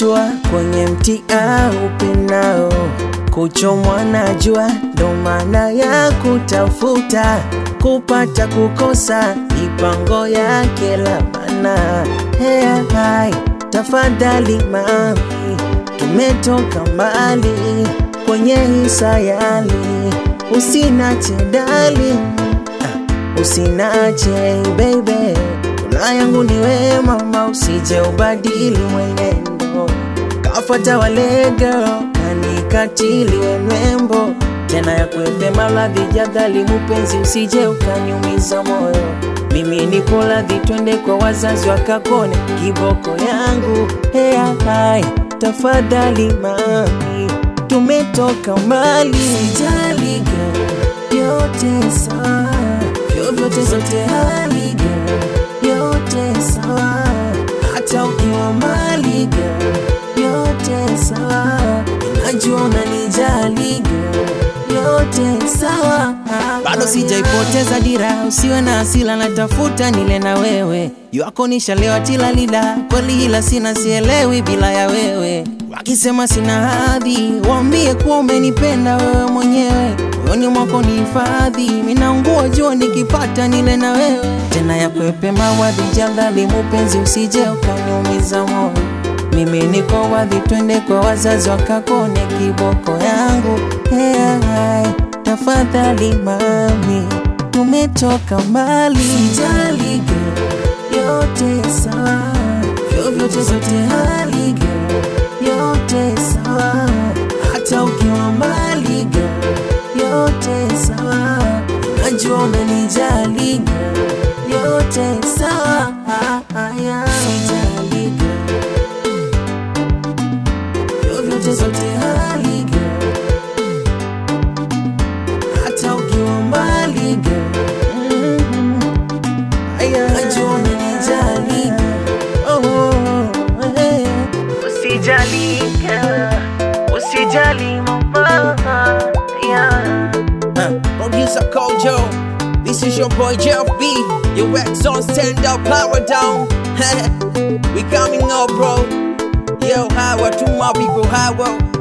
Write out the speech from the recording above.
hatua kwenye mti au pinao, kuchomwa na jua ndo maana ya kutafuta, kupata kukosa mipango yake labana. Hey, hai, tafadhali mami, tumetoka mbali kwenye hii sayali, usinache dali, ah, usinache baby, kula yangu ni we mama, usije ubadili mwenendo, kafuata wale girl kanikatili we mrembo tena ya kuepe maradhi jadhali mupenzi, usije ukaniumiza moyo. Mimi nipo radhi, twende kwa wazazi wakakone kiboko yangu. Hey, hai, tafadhali mami, tumetoka mbali, sijali girl, yote sawa, vyovyote zote hali girl, yote sawa, hata ukiwa mbali girl, yote sawa, najua unanijali girl, yote sawa bado sijaipoteza dira, usiwe na hasila, natafuta nile na wewe yako nishalewa tilalila, kweli ila sina sielewi bila ya wewe. Wakisema sina hadhi, waambie kuwa umenipenda wewe mwenyewe, moyoni mwako ni hifadhi, minaungua jua nikipata nile na wewe tena ya kwepe mawadhi jadhali, mupenzi usije ukaniumiza moyo mimi niko wadhi, twende kwa wazazi wakakone kiboko yangu. Hey, hai, tafadhali mami, tumetoka mbali, sijali girl, yote sawa, vyovyote zote hali girl, yote sawa, hata ukiwa mbali girl, yote sawa, najua unanijali girl, yote sawa, haya, sijali girl vyovyote zote hali girl, hata ukiwa mbali girl, mm-hmm. najua unanijali girl. oh, oh, oh, hey. Usijali girl, usijali mama yeah. Uh, producer Kojo, this is your boy Jeff B. Your ex on stand up, power down. we coming up, bro. Yo, how to my people, how